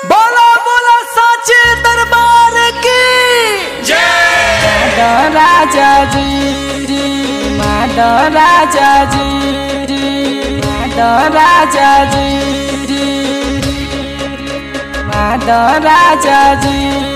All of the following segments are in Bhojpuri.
बोला बोला साचे दरबार की माधव राजा जी माधव राजा जी माधव राजा जी माधव राजा जी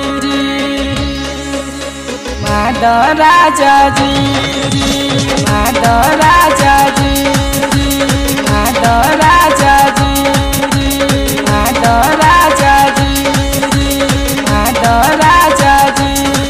माधव राजा जी माधव राजा जी माधव राजा जी माधव राजा जी माधव राजा जी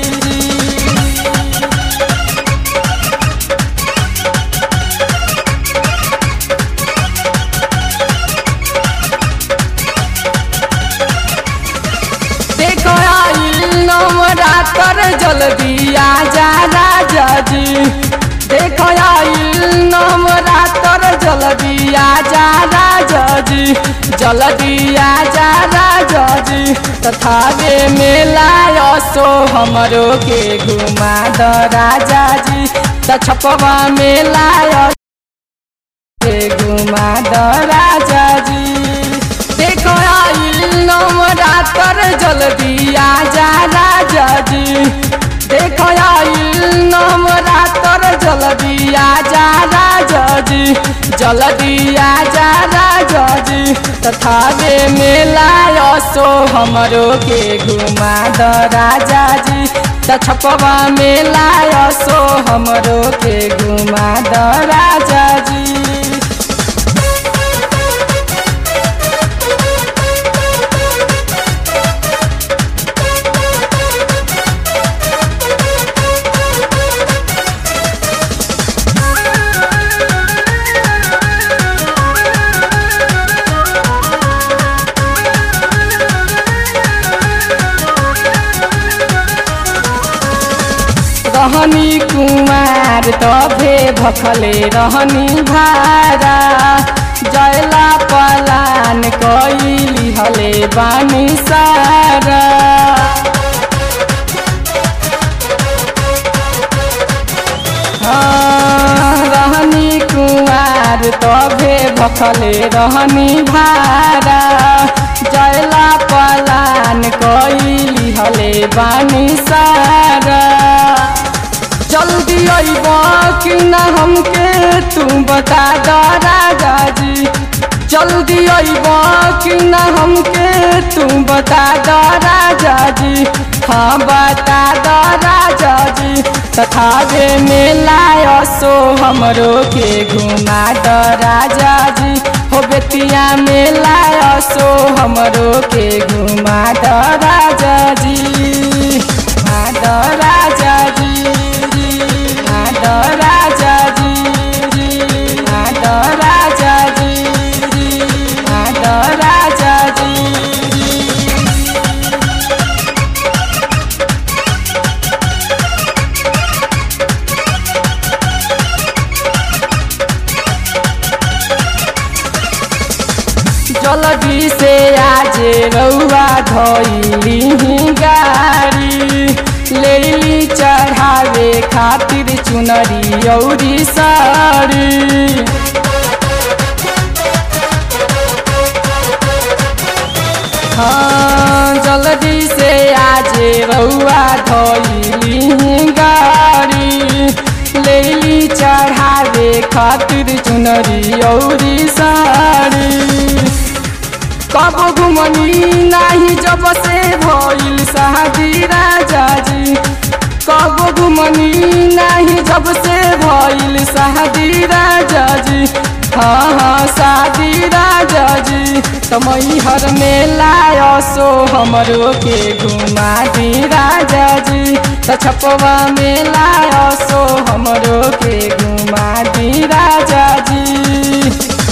देखो आई नवरात्र जल्दी आजा राजा जी देखो आई नवरात्र जल्दी आजा राजा जी जल्दी आजा राजा जी तथा वे मेला असो हमरो के घुमा द राजा जी त छपवा मेला के घुमा द राजा जी देखो आई नवरात्र जल्दी आजा राजा जी देखो आई नवरात्र जल्दी आजा राजा जी जल्दी आजा राजा जी तथा वे मेला असो हमरो के घुमा द राजा जी त छपवा मेला असो हमरो के घुमा द राजा जी रहनी कुमार तभे भखले रहनी भारा जयला पलान कैली हले बानी सारा हाँ, रहनी कुमार तभे भखले रहनी भारा जयला पलान कैली हले बानी सारा जल्दी अइब कि न हमके तू बता द राजा जी जल्दी अइब कि न हमके तू बता द राजा जी हाँ बता द राजा जी तथा वे मेला असो हमरो के घुमा द राजा जी हो बेतिया मेला असो हमरो के घुमा द राजा जी माधव राजा जी माधव राजा जी माधव राजा जी माधव राजा जी जल्दी से आज रउआ धैली गाड़ी लेली चढ़ावे खातिर चुनरी औरी साड़ी हाँ जल्दी से आज रउआ धैली गाड़ी लेली चढ़ावे खातिर चुनरी औरी साड़ी कब घुमनी नाही जब से भइल शादी राजा जी कब घुमनी नाही जब से भइल शादी राजा जी हाँ हाँ शादी राजा जी तमई हर मेला असो हमरो के घुमा दी राजा जी त छपवा मेला असो हमरो के घुमा दी राजा जी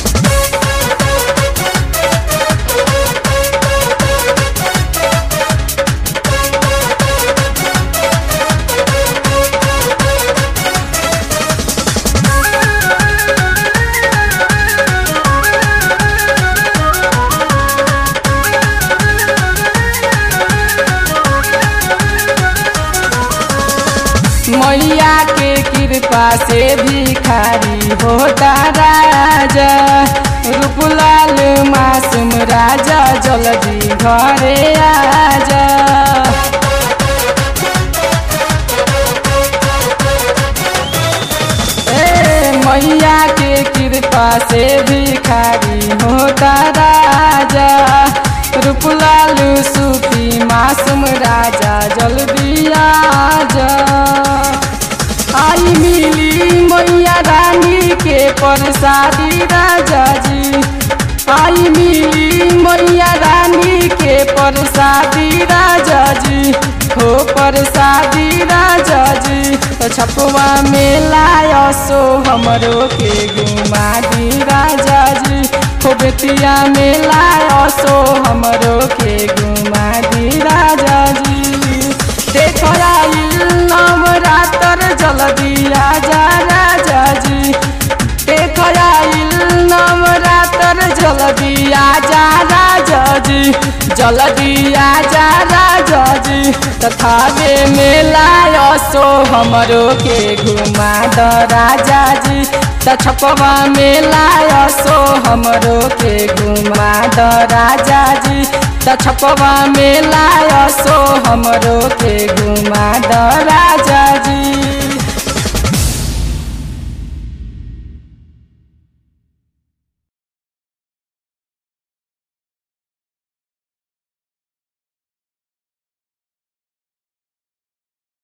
मैया के कृपा से भिखारी होता राजा रूपलाल मासूम राजा जल जल्दी घरे आजा ए मैया के कृपा से भिखारी होता राजा रूपलालू सूफी मासूम राजा जल्दी आजा आई मिली मैया रानी के प्रसादी राजा जी आई मिली मैया रानी के प्रसादी राजा जी हो प्रसादी राजा जी तो छपुआ मेला सो हमरो के घुमा दी राजा जी हो बेतिया मेला सो हमरो के घुमा दी राजा जी देख आइल नवरात्र जल्दी आजा राजा जी देख आइल नवरात्र जल्दी आजा राजा जी जल्दी आजा राजा जी तथा वे मेला सो हमरो के घुमा द राजा जी छपवा मेला सो हमरो के घुमा द राजा जी छपवा मेला सो हमरो के घुमा द राजा जी